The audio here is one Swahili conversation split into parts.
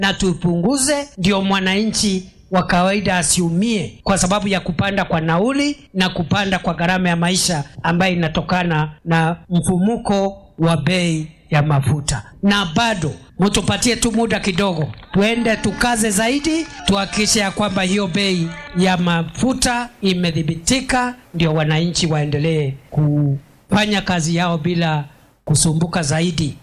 na tupunguze, ndio mwananchi wa kawaida asiumie kwa sababu ya kupanda kwa nauli na kupanda kwa gharama ya maisha ambayo inatokana na mfumuko wa bei ya mafuta. Na bado mtupatie tu muda kidogo, tuende tukaze zaidi, tuhakikishe ya kwamba hiyo bei ya mafuta imedhibitika, ndio wananchi waendelee kufanya kazi yao bila kusumbuka zaidi.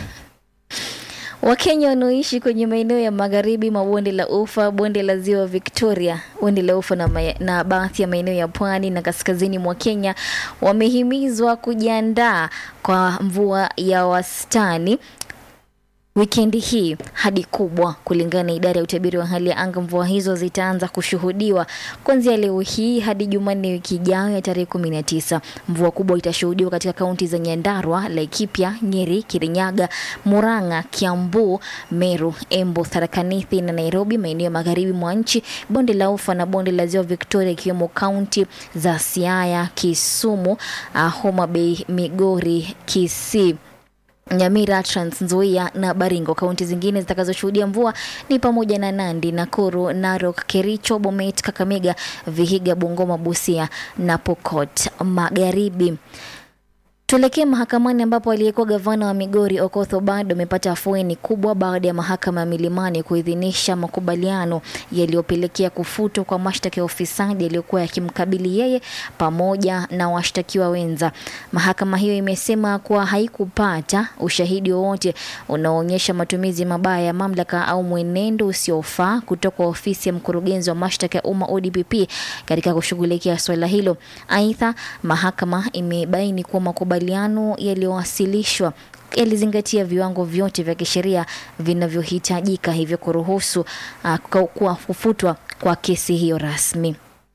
Wakenya wanaoishi kwenye maeneo ya magharibi mwa bonde la Ufa, bonde la ziwa Victoria, bonde la Ufa na, ma- na baadhi ya maeneo ya pwani na kaskazini mwa Kenya wamehimizwa kujiandaa kwa mvua ya wastani wikendi hii hadi kubwa. Kulingana na idara ya utabiri wa hali ya anga, mvua hizo zitaanza kushuhudiwa kuanzia leo hii hadi Jumanne wiki ijayo ya tarehe kumi na tisa. Mvua kubwa itashuhudiwa katika kaunti za Nyandarua, Laikipia, Nyeri, Kirinyaga, Murang'a, Kiambu, Meru, Embu, Tharaka Nithi na Nairobi, maeneo ya magharibi mwa nchi, bonde la Ufa na bonde la ziwa Victoria, ikiwemo kaunti za Siaya, Kisumu, uh, Homa Bay, Migori, Kisii Nyamira, Trans Nzoia na Baringo. Kaunti zingine zitakazoshuhudia mvua ni pamoja na Nandi, Nakuru, Narok, Kericho, Bomet, Kakamega, Vihiga, Bungoma, Busia na Pokot Magharibi. Tuelekee mahakamani ambapo aliyekuwa gavana wa Migori Okoth Obado amepata afueni kubwa baada ya mahakama ya Milimani kuidhinisha makubaliano yaliyopelekea kufutwa kwa mashtaka ya ufisadi yaliyokuwa yakimkabili yeye pamoja na washtakiwa wenza. Mahakama hiyo imesema kuwa haikupata ushahidi wowote unaoonyesha matumizi mabaya ya mamlaka au mwenendo usiofaa kutoka kwa ofisi ya mkurugenzi wa mashtaka ya umma ODPP katika kushughulikia suala hilo. Aidha, mahakama imebaini kuwa makubaliano yaliyowasilishwa yalizingatia viwango vyote vya kisheria vinavyohitajika, hivyo kuruhusu uh, kwa kufutwa kwa kesi hiyo rasmi.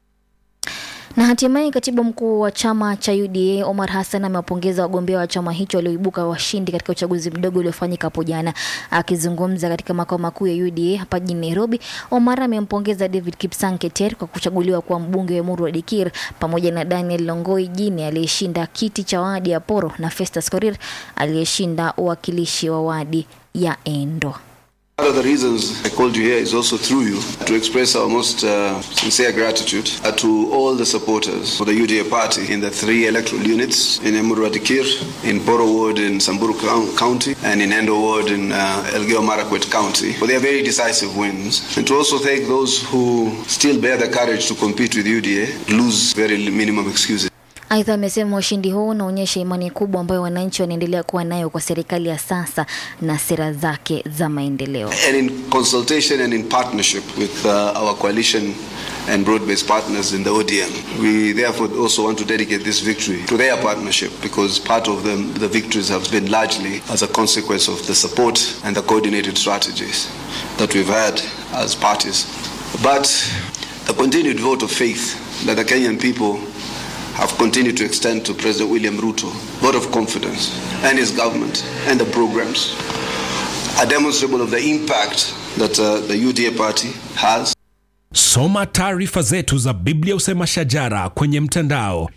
Na hatimaye katibu mkuu wa chama cha UDA Omar Hassan amewapongeza wagombea wa chama hicho walioibuka washindi katika uchaguzi mdogo uliofanyika hapo jana. Akizungumza katika makao makuu ya UDA hapa jijini Nairobi, Omar amempongeza David Kipsang Keter kwa kuchaguliwa kuwa mbunge wa Emuru Dikir pamoja na Daniel Longoi Jine aliyeshinda kiti cha wadi ya Poro na Festus Korir aliyeshinda uwakilishi wa wadi ya Endo. One of the reasons I called you here is also through you to express our most uh, sincere gratitude uh, to all the supporters of the UDA party in the three electoral units in Emuru Adikir, in Poro Ward in Samburu Cou- County, and in Endo Ward in uh, Elgeyo Marakwet County for their very decisive wins. And to also thank those who still bear the courage to compete with UDA, lose very minimum excuses. Aidha, amesema ushindi huu unaonyesha imani kubwa ambayo wananchi wanaendelea kuwa nayo kwa serikali ya sasa na sera zake za maendeleo. and in consultation and in partnership with uh, our coalition and broad-based partners in the ODM. We therefore also want to dedicate this victory to their partnership because part of them, the victories have been largely as a consequence of the support and the coordinated strategies that we've had as parties. But the continued vote of faith that the Kenyan people have continued to extend to President William Ruto, vote of confidence, and his government and the programs are demonstrable of the impact that uh, the UDA party has. Soma taarifa zetu za Biblia Usema Shajara kwenye mtandao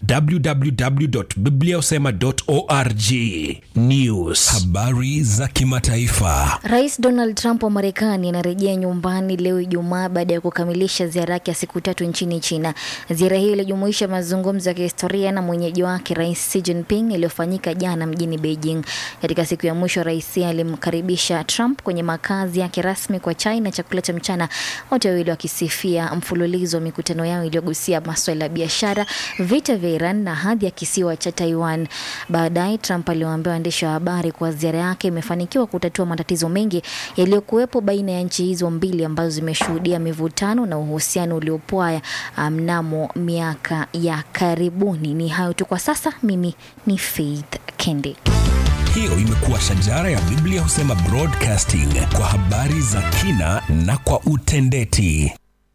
www.bibliausema.org. News, habari za kimataifa. Rais Donald Trump wa Marekani anarejea nyumbani leo Ijumaa baada ya kukamilisha ziara yake ya siku tatu nchini China. Ziara hiyo ilijumuisha mazungumzo ya kihistoria na mwenyeji wake Rais Xi Jinping iliyofanyika jana mjini Beijing. Katika siku ya mwisho, rais alimkaribisha Trump kwenye makazi yake rasmi kwa chai na chakula cha mchana, wote wawili wakisifia mfululizo wa mikutano yao iliyogusia maswala ya biashara, vita vya Iran na hadhi ya kisiwa cha Taiwan. Baadaye Trump aliwaambia waandishi wa habari kuwa ziara yake imefanikiwa kutatua matatizo mengi yaliyokuwepo baina ya nchi hizo mbili ambazo zimeshuhudia mivutano na uhusiano uliopwaya mnamo miaka ya karibuni. Ni hayo tu kwa sasa. Mimi ni Faith Kendi. Hiyo imekuwa Shajara ya Biblia Husema Broadcasting kwa habari za kina na kwa utendeti.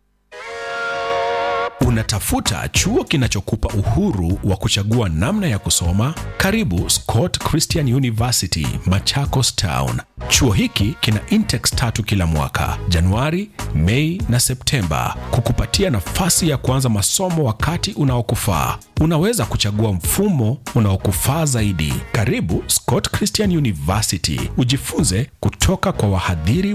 Unatafuta chuo kinachokupa uhuru wa kuchagua namna ya kusoma? Karibu Scott Christian University, Machakos Town. Chuo hiki kina intex tatu kila mwaka, Januari, Mei na Septemba, kukupatia nafasi ya kuanza masomo wakati unaokufaa. Unaweza kuchagua mfumo unaokufaa zaidi. Karibu Scott Christian University, ujifunze kutoka kwa wahadhiri